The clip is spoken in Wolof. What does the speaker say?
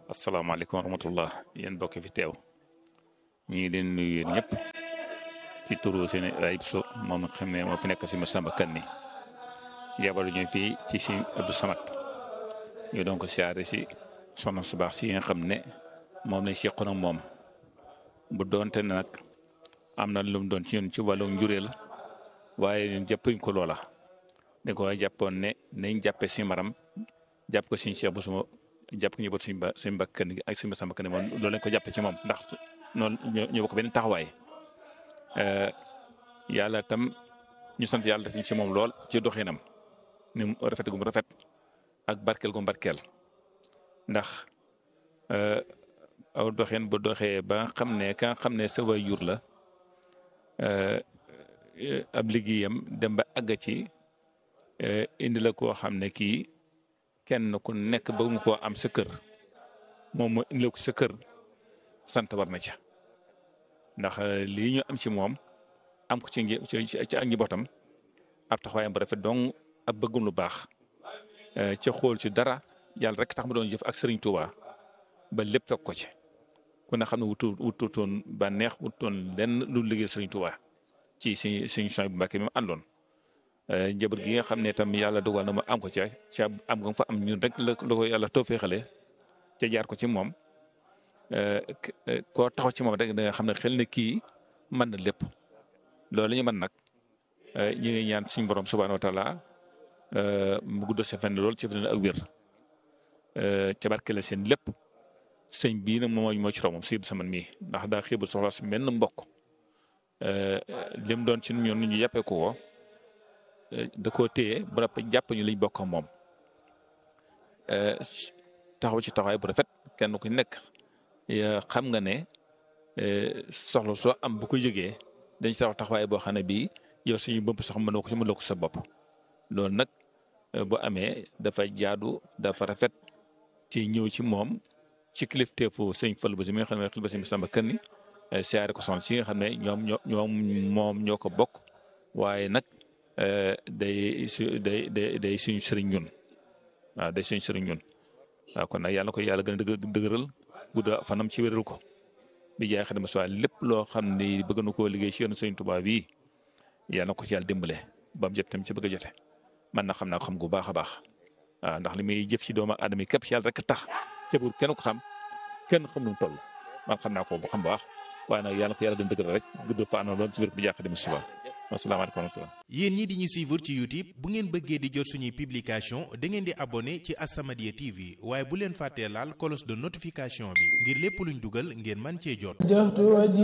asalaamaaleykum wa rahmatullah yéen bokk fi teew ñu ngi leen nuyu yéen ñëpp ci turu seen ayib so moom nga xam ne moo fi nekk si Massamba Kanni yabal ñu fii ci si Abdou Samad ñu doon ko siyaare si soxna su baax si nga xam ne moom lañ seqoon ak moom bu doonte ne nag am na lu mu doon ci ñun ci wàllu njureel waaye ñun jàppuñ ko loola dañ ko jàppoon ne nañ jàppe si maram jàpp ko suñu Cheikh bu suma jàpp ko ñu bot suñu ba suñu bakkan gi ak suñu Massamba Kanni moom loolu lañ ko jàppe ci moom ndax noonu ñoo bokk benn taxawaay yàlla tam ñu sant yàlla def ñu ci moom lool ci doxinam ni mu rafet gu mu rafet ak barkeel gu mu barkeel ndax aw doxin bu doxee ba nga xam ne ka nga xam ne sa waajur la ab liggéeyam dem ba àgg ci indi la koo xam ne kii kenn ku nekk bëgg nga koo am sa kër moom moo indi la ko sa kër sant war na ca ndax lii ñu am ci moom am ko ci ci ci ak njabootam ab taxawaayam bu rafet dong ab bëggum lu baax ca xool ci dara yàlla rek tax ma doon jëf ak Serigne Touba ba lépp fekk ko ci ku ne xam ne wutu wututoon ba neex wututoon lenn lu liggéey Serigne Touba ci suñu suñu champs bu Mbàkke mi mu àndoon. njaboot gi nga xam ne tam yàlla dogal na ma am ko ca ca am nga fa am ñun rek la la ko yàlla tawfeexale ca jaar ko ci moom koo taxaw ci moom rek da nga xam ne xel ne kii mën na lépp loolu la ñu mën nag ñu ngi ñaan suñu borom subhaanahu wa taala mu gudd sa fenn lool ci fenn ak wér ca barkeel seen lépp sëñ bii nag moom moo ci raw moom si sama mii ndax daa xiibul soxla si benn mbokk lim doon ci ñun ñu jàppee ko ko da koo téye bu rafet jàpp ñu liñ bokk moom taxaw ci taxawaay bu rafet kenn ku nekk xam nga ne soxla soo am bu ko jógee dañ ci taxaw taxawaay boo xam ne bii yow suñu bopp sax mënoo ko ci mënoo ko sa bopp loolu nag bu amee dafa jaadu dafa rafet ci ñëw ci moom ci kilifteefu sëñ Fallu ba si mi nga xam ne xel ba si Massamba Kanni siyaare ko soxna si nga xam ne ñoom ñoo ñoom moom ñoo ko bokk waaye nag day su day day day suñu sëriñ ñun waaw day suñu sëriñ ñun waaw kon nag yàlla ko yàlla gën a dëgë dëgëral gudda fanam ci wéral ko bi jaay xadima soit lépp loo xam ne bëgg na koo liggéey ci yoonu sëriñ Tuubaa bii yàlla na ko ci yàlla dimbale ba mu jot tam ci bëgg a jote man na xam naa ko xam gu baax a baax waaw ndax li muy jëf ci doomu aadama yi képp ci yàlla rek tax ca buur kenn ko xam kenn xam nu mu toll man xam naa ko bu xam baax waaye nag yàlla ko yàlla gën a dëgëral rek gudd fa anoon loolu ci wér bi jaay xadima suba asalaamaaleykum wa rahmatulah. yéen ñi di ñu suivre ci YouTube bu ngeen bëggee di jot suñuy publication da ngeen di abonné ci As-Samadiyya TV waaye bu leen fàttee laal cloche de notification bi ngir lépp luñ dugal ngeen man cee jot.